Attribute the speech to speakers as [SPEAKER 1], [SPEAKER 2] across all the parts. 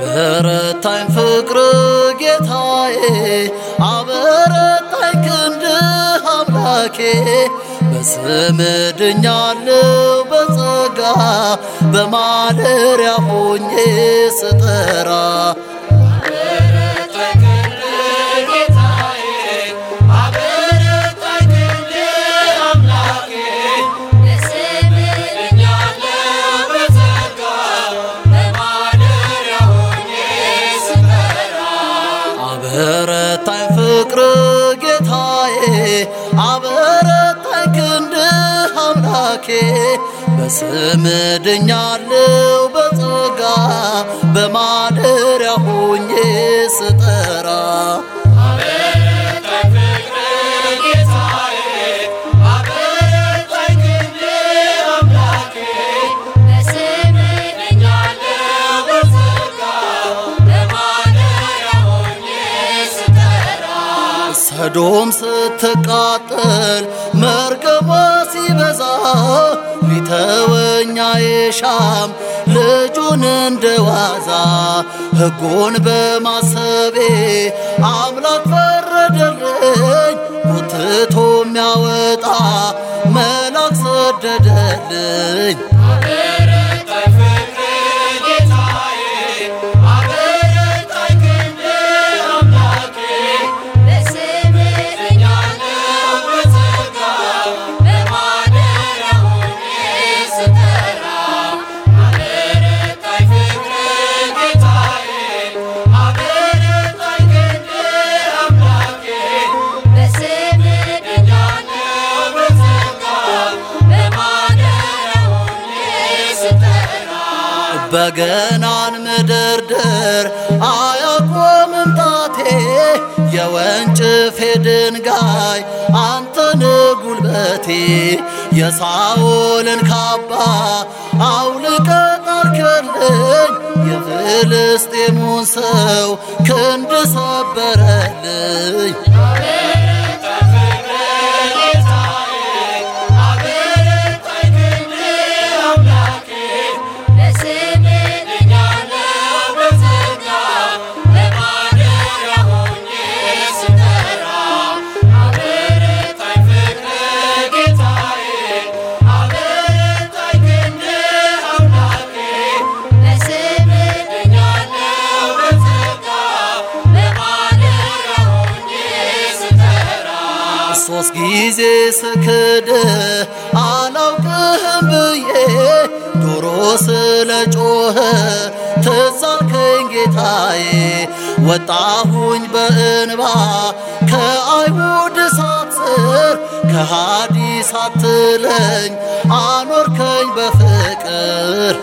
[SPEAKER 1] አበረታኝ ፍቅር ጌታዬ አበረታኝ ክንድህ አምላኬ በስም ድኛለው በጸጋ በማደሪያ ሆኜ ስጠራ አበረታኝ ፍቅር ጌታዬ አበረታኝ ክንድህ አምላኬ በስም ድኛለው በጸጋ በማደሪያ ሆኜ ስጠራ ሰዶም ስትቃጠል መርገሟ ሲበዛ ሊተወኛ የሻም ልጁን እንደዋዛ ሕጉን በማሰቤ አምላክ ፈረደልኝ ጎትቶ የሚያወጣ መልአክ ሰደደልኝ በገናን ምድርድር አያቆምም ጣቴ የወንጭፌ ድንጋይ አንተን ጉልበቴ የሳኦልን ካባ አውልቀ ጣልክልኝ የፍልስጤሙን ሰው ክንድ ሰበረልኝ ሶስት ጊዜ ስክድ አላውቅህም ብዬ ዶሮ ስለ ጮኸ ትዝ አልከኝ ጌታዬ ወጣሁኝ በእንባ ከአይሁድ ሳትስር ከሃዲ ሳትለኝ አኖርከኝ በፍቅር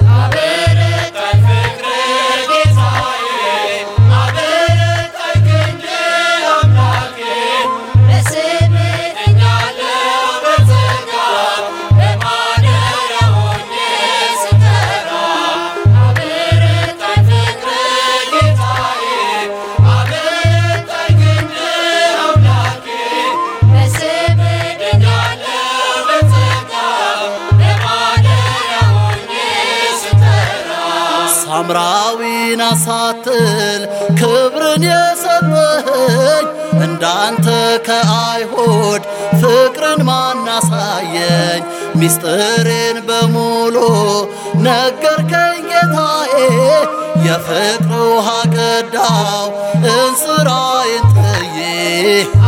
[SPEAKER 1] ሳምራዊን አሳትል ክብርን የሰጠኸኝ እንዳንተ ከአይሁድ ፍቅርን ማናሳየኝ ሚስጥሬን በሙሉ ነገርከኝ ጌታዬ የፍቅር ውሃ ቀዳው እንስራዬን ጥዬ